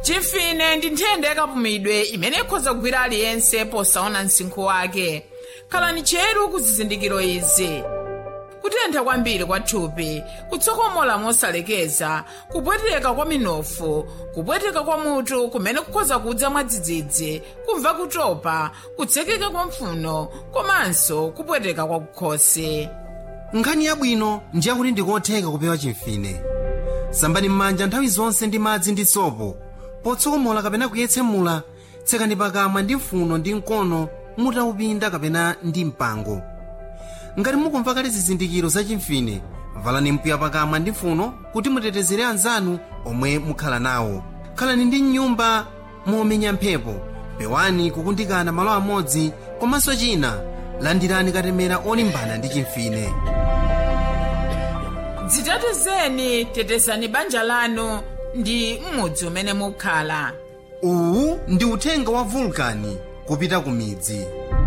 chimfine ndi nthenda yakapumidwe imene ikhoza kugwira aliyense posaona msinkhu wake khalani cheru ku zizindikiro izi kutentha kwambiri kwa thupi kutsokomola mosalekeza kupweteka kwa minofu kupweteka kwa mutu kumene kukhoza kudza mwadzidzidzi kumva kutopa kutsekeka kwa mphuno komanso kupweteka kwa kukhosi nkhani yabwino ndiyakuti ndikotheka kupewa chimfine sambani m'manja nthawi zonse ndi madzi ndi sopo potsokomola kapena kuyetsemula tsekani pakamwa ndi mphuno ndi mkono mutaupinda kapena ndi mpango ngati mukumva kale zizindikiro za chimfine valani mpiya pakamwa ndi mphuno kuti mutetezere anzanu omwe mukhala nawo khalani ndi mnyumba momenya mphepo pewani kukundikana malo amodzi komanso china landirani katemera olimbana ndi chimfine dzitetezeni tetezani banja lanu ndi m'mudzi umene mukhala uwu ndi uthenga wa vulkani kupita ku midzi